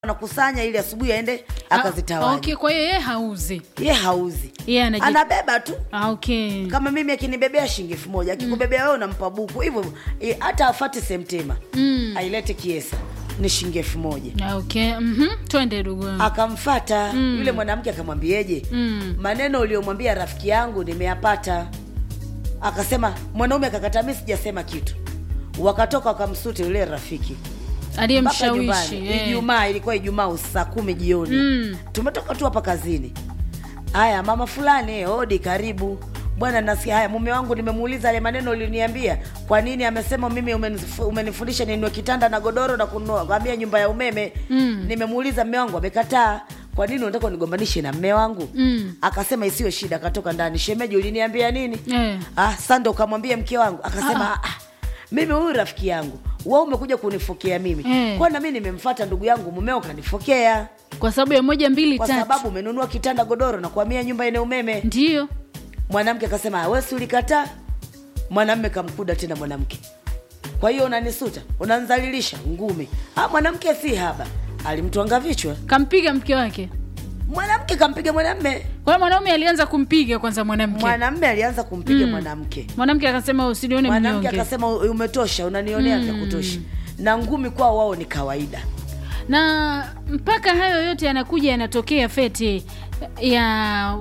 anakusanya ili asubuhi aende Ah, akazitawanya okay, kwa hiyo yeye hauzi ye hauzi yeye anaji anabeba tu Ah, okay. kama mimi akinibebea shilingi elfu moja akikubebea wewe unampa buku hivyo eh, hata afate semtema Mm. ailete kiesa ni shilingi elfu moja Ah, okay. Mhm. twende ndugu yangu. akamfata yule mwanamke akamwambieje Mm. maneno uliyomwambia rafiki yangu nimeyapata akasema mwanaume akakata mi sijasema kitu wakatoka wakamsute yule rafiki mpaka aliyemshawishi nyumbani eh. ijumaa ilikuwa ijumaa saa kumi jioni Mm. tumetoka tu hapa kazini haya mama fulani hodi karibu bwana nasikia haya mume wangu nimemuuliza yale maneno uliniambia kwa nini amesema mimi umenif- umenifundisha ninunue kitanda na godoro na kununua kwambia nyumba ya umeme Mm. nimemuuliza mme wangu amekataa kwa nini unataka unigombanishe na mme wangu Mm. akasema isiyo shida akatoka ndani shemeji uliniambia nini Eh. ah, sando ukamwambia mke wangu akasema ah. Ah, mimi huyu rafiki yangu wa umekuja kunifokea mimi Eh. kwa na mimi nimemfata ndugu yangu mumeo kanifokea kwa sababu ya moja mbili kwa tatu sababu umenunua kitanda godoro na kuhamia nyumba yenye umeme ndiyo mwanamke akasema wesi ulikataa mwanamme kamkuda tena mwanamke kwa hiyo unanisuta unanzalilisha ngumi ah, mwanamke si haba alimtwanga vichwa kampiga mke wake mwanamke kampiga mwanamme kwa hiyo mwanaume alianza kumpiga kwanza mwanamke mwanamme alianza kumpiga Mm. mwanamke mwanamke akasema usinione mwanamke mnyonge akasema "U- umetosha unanionea vya kutosha na ngumi kwao wao ni kawaida na mpaka hayo yote yanakuja yanatokea feti ya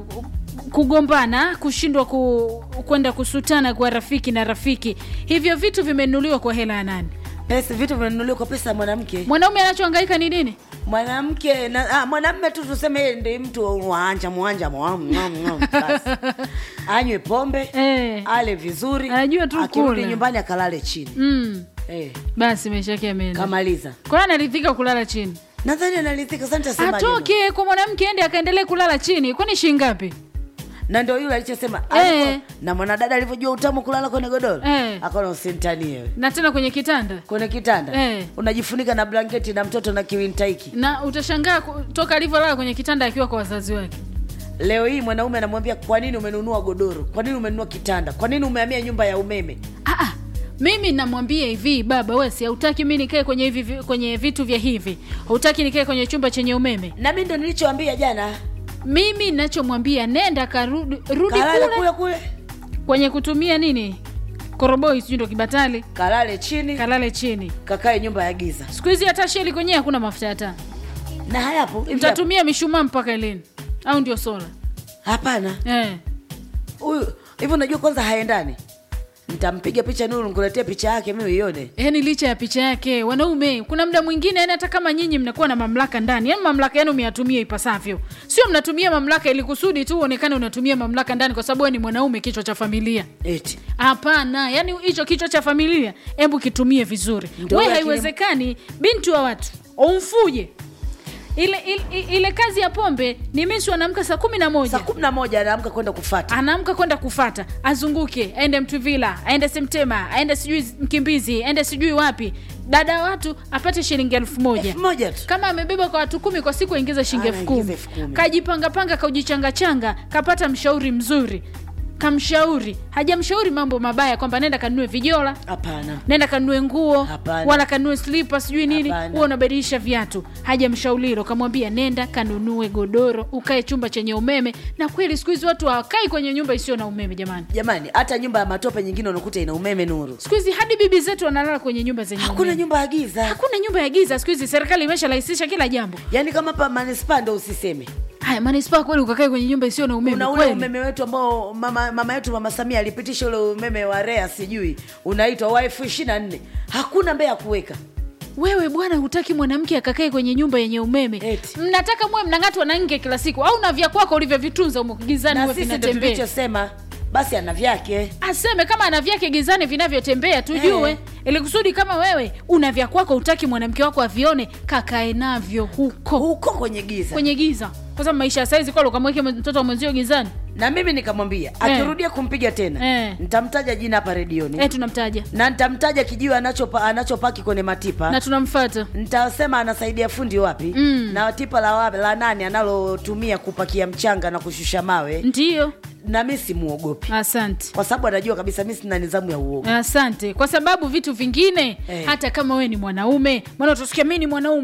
kugombana kushindwa ku, kwenda kusutana kwa rafiki na rafiki hivyo vitu vimenunuliwa kwa hela ya nani pesa vitu vinanunuliwa kwa pesa ya mwanamke mwanaume anachohangaika ni nini mwanamke na ah, mwanamme tu tuseme yeye ndi mtu wanja mwanja mwam, mwam, mwam, basi. anywe pombe eh. ale vizuri Anajua tu akirudi kula. nyumbani akalale chini mm. eh, basi maisha yake yameenda kamaliza kwa hiyo anaridhika kulala chini nadhani analithika sasa nitasemaje no? atoke kwa mwanamke ende akaendelee kulala chini kwani shingapi na ndio yule alichosema Eh. alipo- na mwanadada alivyojua utamu kulala kwenye godoro Eh. akaona usintanie wewe na tena kwenye kitanda kwenye kitanda Eh. unajifunika na blanketi na mtoto na kiwintaiki na utashangaa ku- toka alivyolala kwenye kitanda akiwa kwa wazazi wake leo hii mwanaume anamwambia kwa nini umenunua godoro kwa nini umenunua kitanda kwa nini umehamia nyumba ya umeme ah, ah, mimi namwambia hivi baba wesi hautaki mi nikae kwenye hivi vi- kwenye vitu vya hivi hautaki nikae kwenye chumba chenye umeme na mi ndo nilichoambia jana mimi nachomwambia nenda karudi rudi kalale kule kule kule kwenye kutumia nini koroboi sijui ndo kibatali kalale chini kalale chini kakae nyumba ya giza siku hizi hata sheli kwenyewe hakuna mafuta ya taa na hayapo hivi hapo. mtatumia mishumaa mpaka lini au ndio sola hapana eh. huyu hivi unajua kwanza haendani nitampiga picha nuru nikuletee picha yake mimi ione yaani licha ya picha yake wanaume kuna muda mwingine yani hata kama nyinyi mnakuwa na mamlaka ndani yani mamlaka yenu myatumie ipasavyo sio mnatumia mamlaka ili kusudi tu uonekane unatumia mamlaka ndani kwa sababu wewe ni mwanaume kichwa cha familia eti hapana yani hicho kichwa cha familia hebu kitumie vizuri Ndio, we lakini- haiwezekani binti wa watu umfuje ile, ile, ile kazi ya pombe ni misi anaamka saa kumi na moja saa kumi na moja anaamka kwenda kufata anaamka kwenda kufata azunguke aende mtuvila aende semtema aende sijui mkimbizi aende sijui wapi dada wa watu apate shilingi elfu moja elfu moja tu kama amebeba kwa watu kumi kwa siku aingize shilingi elfu Anaingiza kumi elfu kumi. kajipangapanga kaujichangachanga kapata mshauri mzuri kamshauri hajamshauri mambo mabaya kwamba nenda kanunue vijola hapana nenda kanunue nguo Hapana. wala kanunue slipa sijui nini Hapana. huwa unabadilisha viatu hajamshaulilo kamwambia nenda kanunue godoro ukae chumba chenye umeme na kweli siku hizi watu hawakai kwenye nyumba isiyo na umeme jamani jamani hata nyumba ya matope nyingine unakuta ina umeme nuru siku hizi hadi bibi zetu wanalala kwenye nyumba zenye hakuna umeme. nyumba ya giza hakuna nyumba ya giza siku hizi serikali imesharahisisha kila jambo yaani kama pa manispaa ndo usiseme haya manispaa kweli ukakae kwenye nyumba isiyo na umeme una ule kweli umeme wetu ambao mama, mama yetu mama samia alipitisha ule umeme wa rea sijui unaitwa wa elfu ishiri na nne hakuna mbee ya kuweka wewe bwana hutaki mwanamke akakae kwenye nyumba yenye umeme Eti. mnataka muwe mnang'atwa na nge kila siku au na vya kwako ulivyovitunza umo gizani na huwe sisi ndo vinatembea tulichosema basi ana vyake aseme kama ana vyake gizani vinavyotembea tujue Eh. ili kusudi kama wewe una vya kwako utaki mwanamke wako avione kakae navyo huko huko kwenye giza kwenye giza kwa sababu maisha ya saizi kwalo ukamweke mtoto wa mwenzio gizani na mimi nikamwambia akirudia kumpiga tena Eh. nitamtaja jina hapa redioni eh tunamtaja na nitamtaja kijiwe anachopa, anachopaki kwenye matipa na tunamfata nitasema anasaidia fundi wapi Mm. na tipa la, wapi, la nani analotumia kupakia mchanga na kushusha mawe ndiyo na mi simuogopi asante kwa sababu anajua kabisa mi sina nizamu ya uoga asante kwa sababu vitu vingine Eh. hata kama wewe ni mwanaume maana utasikia mi ni mwanaume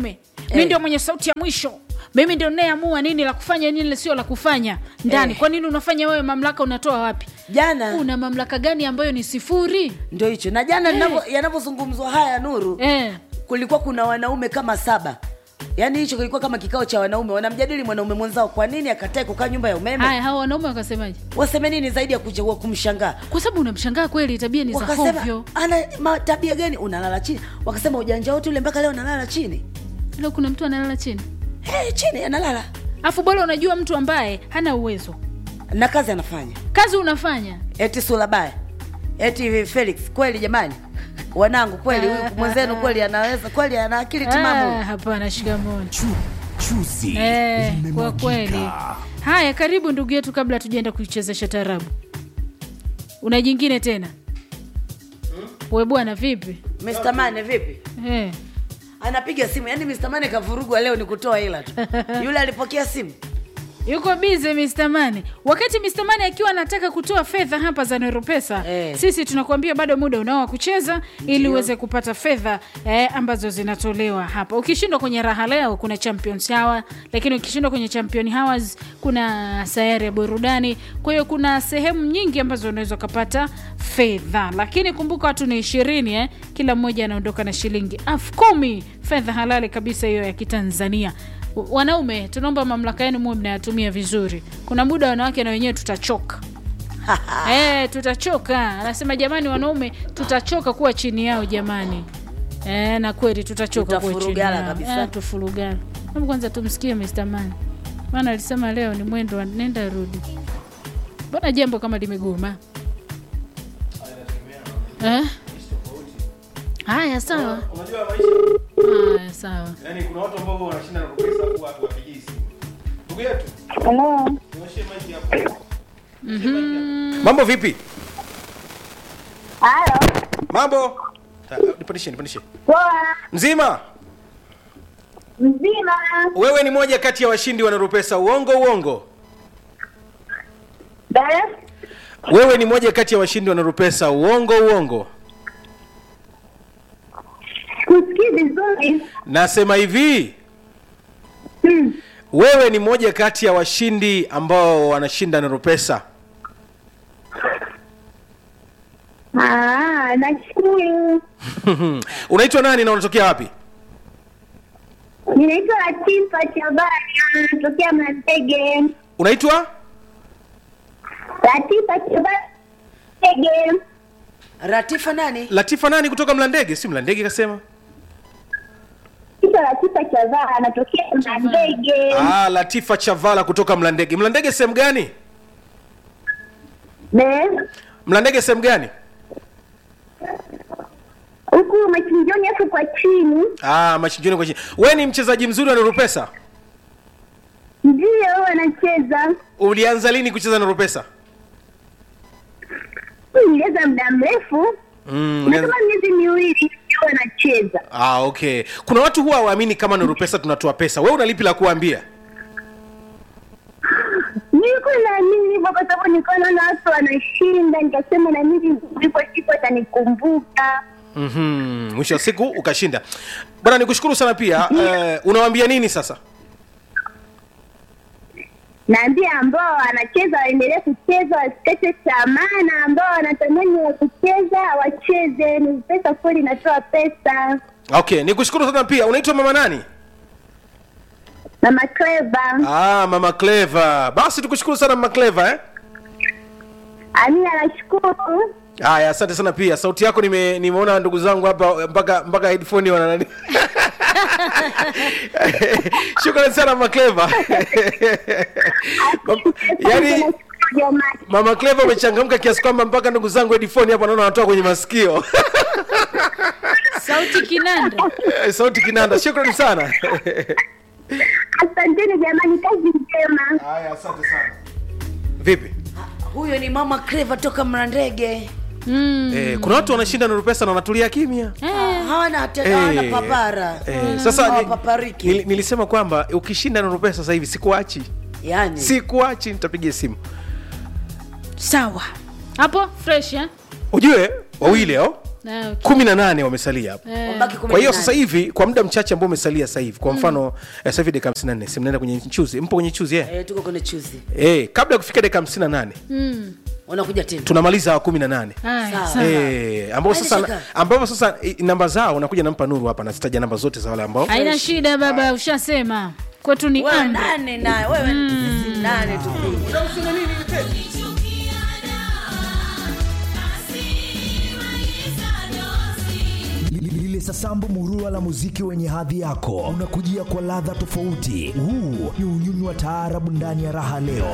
mi Eh. ndio mwenye sauti ya mwisho mimi ndio nayeamua nini la kufanya nini sio la kufanya ndani Eh. kwa nini unafanya wewe mamlaka unatoa wapi jana una mamlaka gani ambayo ni sifuri ndio hicho na jana Eh. ninavyo- yanavyozungumzwa haya nuru eh. kulikuwa kuna wanaume kama saba yaani hicho kilikuwa kama kikao cha wanaume wanamjadili mwanaume mwenzao kwa nini akatae kukaa nyumba ya umeme haya hawa wanaume wakasemaje waseme nini zaidi ya kuja kumshangaa kwa sababu unamshangaa kweli tabia ni za wakasema hovyo ana ma- tabia gani unalala chini wakasema ujanja wote ule mpaka leo analala chini leo kuna mtu analala chini hey, chini analala afu bora unajua mtu ambaye hana uwezo na kazi anafanya kazi unafanya eti sulabaya eti felix kweli jamani wanangu kweli huyu mwenzenu kweli anaweza kweli ana akili ah, timamu hapana shikamoni Chu, chuzi eh, kwa limemwagika. kweli haya karibu ndugu yetu kabla tujaenda kuichezesha tarabu una jingine tena we bwana vipi Mr. Mane vipi eh. anapiga simu yaani Mr. Mane kavurugwa leo ni kutoa hela tu yule alipokea simu yuko bize Mr. Mane. Wakati Mr. Mane akiwa anataka kutoa fedha hapa za Neropesa Eh. sisi tunakuambia bado muda unao wa kucheza ili uweze kupata fedha eh, ambazo zinatolewa hapa. Ukishindwa kwenye raha leo kuna Champions Hour, lakini ukishindwa kwenye Champion Hours kuna sayari ya burudani. Kwa hiyo kuna sehemu nyingi ambazo unaweza ukapata fedha, lakini kumbuka watu ni ishirini eh, kila mmoja anaondoka na shilingi elfu kumi fedha halali kabisa hiyo ya Kitanzania. Wanaume, tunaomba mamlaka yenu muwe mnayatumia vizuri. Kuna muda wanawake na wenyewe tutachoka. Eh, tutachoka. Anasema jamani, wanaume tutachoka kuwa chini yao jamani. Eh, na kweli tutachoka kuwa chini Tutafurugala yao. kabisa. Eh, tufurugala. Hebu kwanza tumsikie Mr. Man. Maana alisema leo ni mwendo wa nenda rudi. Mbona jambo kama limegoma? Eh? Haya sawa. unajua maisha Haya sawa. yani kuna watu ambao wanashinda na pesa afu watu wapigii simu ndugu yetu Hello. tuonyeshe maiki hapo mambo vipi Halo. mambo Ah, nipandishe nipandishe Poa. mzima Mzima. wewe ni moja kati ya washindi wa Nurupesa uongo uongo Dada. wewe ni moja kati ya washindi wa Nurupesa uongo uongo Kusikii vizuri. nasema hivi Hmm. wewe ni moja kati ya washindi ambao wanashinda Nurupesa Ah, nashukuru. unaitwa nani na unatokea wapi Ninaitwa Latifa Chabani, natokea Mlandege. unaitwa Latifa Chabani. Mlandege. ratifa nani latifa nani kutoka mlandege si mlandege kasema Naitwa Latifa Chabani, natokea Mlandege. ah, latifa chavala kutoka mlandege mlandege sehemu gani Ne? mlandege sehemu gani Huku machinjoni afu kwa chini. ah, machinjoni kwa chini we ni mchezaji mzuri wa nurupesa Ndio wanacheza. ulianza lini kucheza nurupesa Niliweza muda mrefu. mm, Na ulianza... kama miezi miwili ndio wanacheza. ah, okay kuna watu huwa waamini kama nurupesa tunatoa pesa we una lipi la kuambia Nilikuwa naamini hivyo kwa sababu nilikuwa naona watu wanashinda, nikasema na mimi ndipo siku atanikumbuka. mm-hmm. mwisho wa siku ukashinda bwana nikushukuru sana pia eh, unawaambia nini sasa Naambia ambao wanacheza waendelee kucheza, wasikate tamaa, na ambao wanatamani wa kucheza wacheze. Ni pesa kweli, inatoa pesa. okay nikushukuru sana pia unaitwa mama nani Mama Cleva, ah, mama cleva basi tukushukuru sana mama cleva eh? Amina, nashukuru. haya asante sana pia sauti yako nime, nimeona ndugu zangu hapa mpaka mpaka headphone wana nani shukrani sana mama cleva yaani Nashukuru jamani. mama cleva umechangamka kiasi kwamba mpaka ndugu zangu headphone hapa naona wanatoa kwenye masikio Sauti kinanda. Eh, sauti kinanda shukrani sana Asanteni jamani, kazi njema. haya asante sana vipi huyo ni mama Clever toka mrandege Mm. eh, kuna watu wanashinda nuru pesa na wanatulia kimya Eh, hawana hata Eh, hawana papara eh, sasa ni- hawapapariki nil, nilisema kwamba ukishinda nuru pesa sasa hivi sikuachi yani sikuachi nitapiga simu sawa hapo fresh eh? ujue wawili hao Ah, okay. kumi na nane wamesalia hapo Eh, Wabaki kumi kwa hiyo na sasa nane. hivi kwa muda mchache ambao umesalia sasa hivi kwa mfano eh, sasa hivi dakika 54 si mnaenda kwenye chuzi mpo kwenye chuzi eh? Eh, tuko kwenye chuzi Eh, kabla ya kufika dakika 58 mm. unakuja tena tunamaliza wa 18 Haya, Sawa. sawa. Eh, ambao Haina sasa shaka. ambao sasa eh, namba zao nakuja nampa nuru hapa nazitaja namba zote za wale ambao haina shida baba ushasema kwetu ni wewe amri nane na wewe sisi nane tu lile sasambu murua la muziki wenye hadhi yako unakujia kwa ladha tofauti huu ni unyunyu wa taarabu ndani ya raha leo